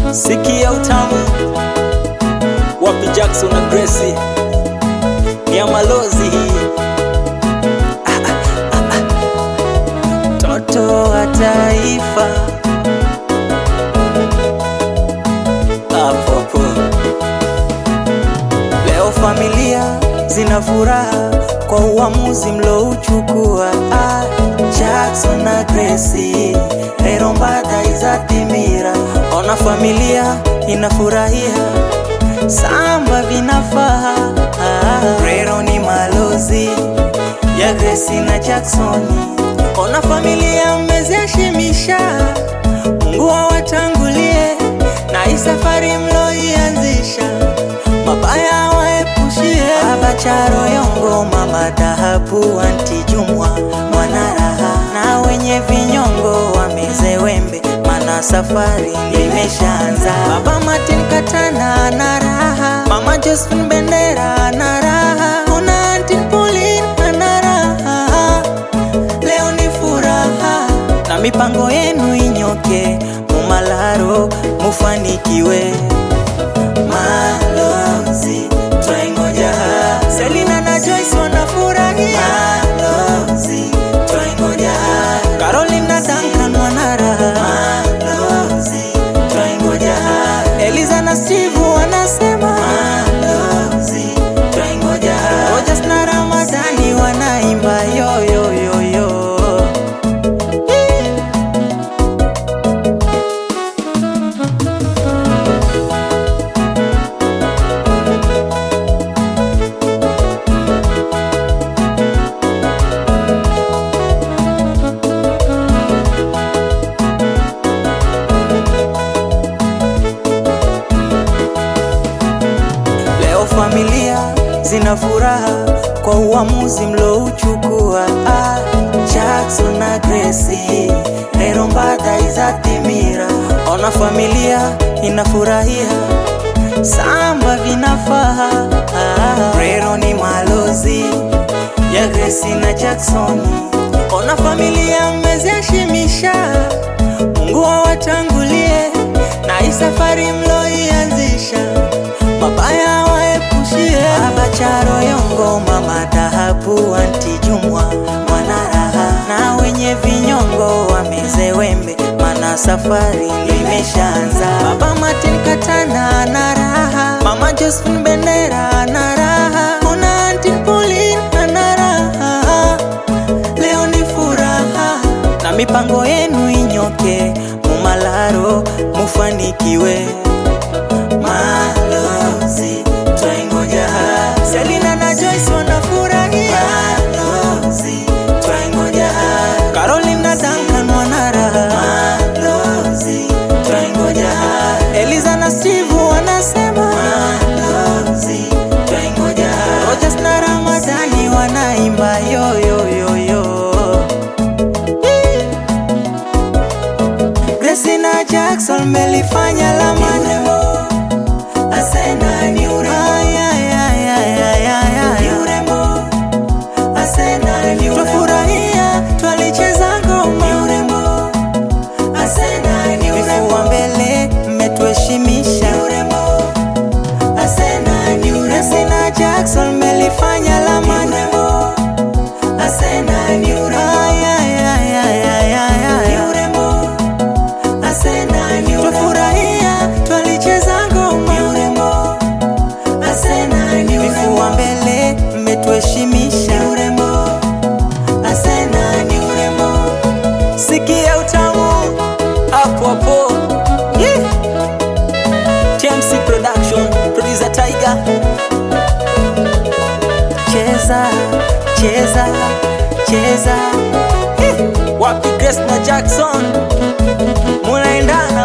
Sikia utamu wapi Jackson na Gracie ni ya malozi hii Ah, ah, ah, ah. Toto wa taifa hapo hapo. Leo familia zina furaha kwa uamuzi mlouchukua. Ah, Jackson na Gracie rero mbada izatimira. Ona familia inafurahia, samba vinafaa. Ah, rero ni malozi ya Gracie na Jacksoni. Ona familia mmeziashimisha, Mungu awatangulie na hii safari mloianzisha, mabaya waepushie. Baba Charo Yongo, mama Dhahabu, anti Jumwa, mwanaraha na wenye vinyongo wameze wembe, mana safari imeshaanza. Baba Martin Katana na raha, mama Josephine Bendera na raha, kuna anti Pauline na raha leo ni furaha na mipango yenu inyoke, mumalaro mufanikiwe. Malozi twaingoja, Selina na Joyce wanafurahia. Malozi twaingoja, Caroline na Duncan wanaraha. Malozi twaingoja, Eliza na Steve wanasema. Malozi twaingoja, Rogers na Ramadhani wanaimba yo yo yo yo. Leo familia zina furaha kwa uamuzi mlouchukua. Ah, Jackson na Gracie rero mbada izatimira. Ona familia inafurahia, samba vinafaa. Ah, rero ni malozi ya Gracie na Jackson. Ona familia mmeziashimisha, Mungu awatangulie na hii safari mloianzisha mabaya waepushie. Baba Charo Yongo, mama Dhahabu, anti Jumwa, mwanaraha na wenye vinyongo wameze wembe, mana safari imeshaanza. Baba Martin Katana na raha, mama Josephine Bendera na raha, kuna anti Pauline na raha leo ni furaha na mipango yenu inyoke, mumalaro mufanikiwe. Malozi twaingoja, Selina na Joyce wanafurahia. Malozi twaingoja, Caroline na Duncan wanaraha. Malozi twaingoja, Eliza na Steve wanasema. Malozi twaingoja, Rogers na Ramadhani wanaimba yo yo yo yo. Gracie na Jackson melifanya la maneno Asena ni urembo ay, ay, ay, ay, ay, ay, ay. Ni urembo Asena ni urembo Twafurahia twalicheza ngoma Ni urembo Asena ni urembo Vifua mbele mmetuheshimisha Ni urembo Asena ni urembo Gracie na Jackson melifanya la maneno Asena ni urembo ay, ay, ay, ay, ay, ay, ay. Ni urembo Asena ni urembo Twafurahia twalicheza ngoma Ni urembo Asena ni urembo Vifua mbele mmetuheshimisha Ni urembo Asena ni urembo Sikia utamu hapo hapo yeah. TMC Production Producer Tiger Cheza cheza cheza yeah. Wapi Grace na Jackson munaendana